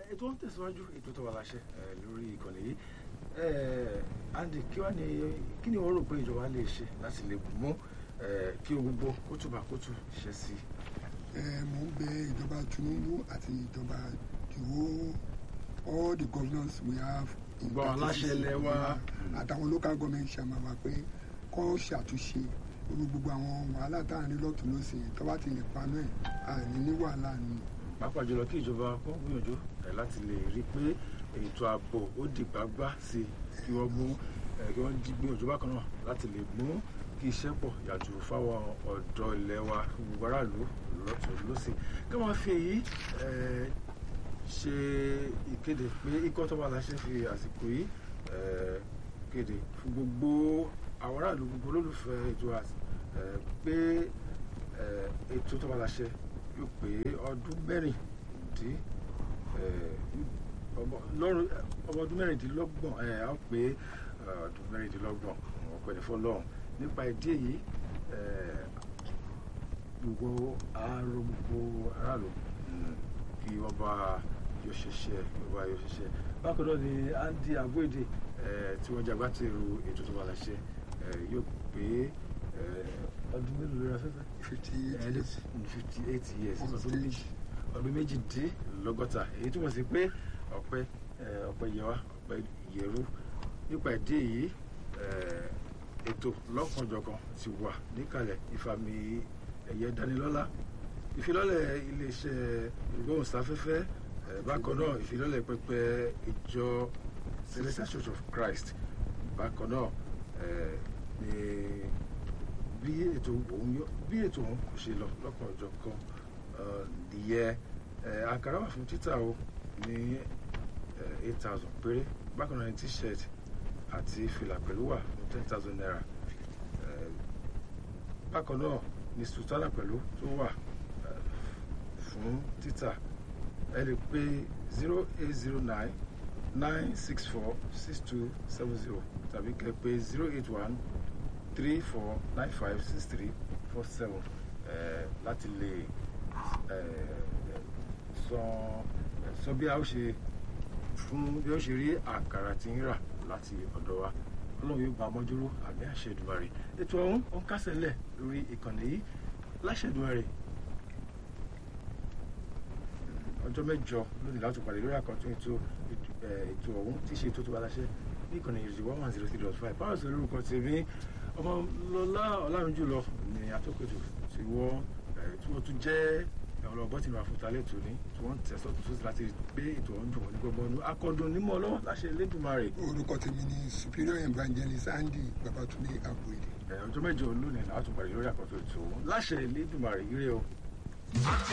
ètò ń tẹ̀síwájú ètò tó wà láṣẹ lórí ìkànnì yìí Andy kí wàá ní kí ni wọ́n rò pé ìjọba lè ṣe láti lè mú kí o gbogbo kó túbà kó tù ṣe sí i. mo ń bẹ ìjọba Tinubu àti ìjọba ìwó all the governors we have. gbọ́ aláṣẹ ilẹ̀ wa. àtàwọn local government chairman wa pé kọ́ ṣàtúnṣe orí gbogbo àwọn wàhálà tá à ń rí lọ́tún lọ́sìn tó bá ti lè paná ẹ̀ àní ní wàhálà ni. pàápàá jùlọ kí ìjọba kó gbìyànjú láti lè rí i pé ètò ààbò ó di gbàgbà sí i kí wọ́n mú kí wọ́n gbìyànjú bákan náà láti lè mú kí iṣẹ́ pọ̀ yàtọ̀ fáwọn ọ̀dọ́ ilẹ̀ wa gbogbo aráàlú lọ́tún lọ́sìn kí wọ́n fi èyí ṣe ìkéde pé ikọ́ tó wà láṣẹ fi àsìkò yìí kéde fún gbogbo àwọn aráàlú gbogbo olólùfẹ́ ètò pé ètò tó wà láṣẹ yóò pé ọdún mẹ́rìndín ọmọ ọdún mẹ́rìndínlọ́gbọ̀n ẹ̀ á pé ọdún mẹ́rìndínlọ́gbọ̀n ọ̀pẹ̀lẹ̀ fọlọ́run nípa ìdí èyí gbogbo àárọ̀ gbogbo aráàlú kí wọ́n bá yóò ṣiṣẹ́ wọ́n bá yóò ṣiṣẹ́ bákan náà ni Andy Abuede tí wọ́n jagbá ti ru ètò tó wà láṣẹ yóò pé ọdún mélòó lórí afẹ́fẹ́ fifty eight years fifty eight years ọdún méjìdínlọ́gọ́ta èyí túmọ̀ sí pé ọ̀pẹ ọ̀pẹ yẹwà ọ̀pẹ yẹrú nípa ìdí èyí ètò lọ́kànjọ̀kan ti wà níkàlẹ̀ ìfàmì ẹ̀yẹ dánilọ́lá ìfilọ́lẹ̀ iléeṣẹ́ ìgbóhùnsáfẹ́fẹ́ bákan náà ìfilọ́lẹ̀ pẹpẹ ìjọ Celestial Church of Christ bákan náà ni bí ètò òun bí ètò òun kò ṣe lọ lọ́kànjọ̀kan nìyẹn àkàrà wà fún títà o ní eight thousand péré bákan náà ní t-shirt àti fìlà pẹ̀lú wà fún ten thousand naira bákan náà ní sultana pẹ̀lú tó wà fún títà ẹ lè pè zero eight zero nine nine six four six two seven zero tàbí kẹ́ pè zero eight one three four nine five six three four seven láti lè sọ bí a ó ṣe fún bí ó ṣe rí àkàrà tí ń rà láti ọ̀dọ̀ wa ọlọ́run yóò bá a mọ́júrú àmì àṣẹ Èdùmàrè ètò ọ̀hún ó ń kásẹ̀ lẹ̀ lórí ìkànnì yìí láṣẹ Èdùmàrè ọjọ́ mẹ́jọ lónìí láti pàdé lórí àkọ́tún ètò ètò ọ̀hún tí ṣe ètò tó bá láṣẹ ní ìkànnì ìrìsì one one zero three dot five báwo sọ lórúkọ tèmi ọmọ lọlá ọlárùnjùlọ ní atọ́kùtù tí wọ́n tí wọ́n tún jẹ́ ẹ̀rọ ọgbọ́n tí wọ́n fún talẹ̀ tó ní tí wọ́n ń tẹ̀sọ́ tó sósì láti gbé ètò ọ̀hún dùn wọ́n ní gbogbo ọdún akọ́dún onímọ̀ ọlọ́wọ́ láṣẹ Elédùmarè. orúkọ tèmi ni superior evangelist Andy Babatunde Abuede. ọjọ́ mẹ́jọ lónìí láti pàdé lórí àkọ́tún ètò láṣẹ Elédùmarè ire o.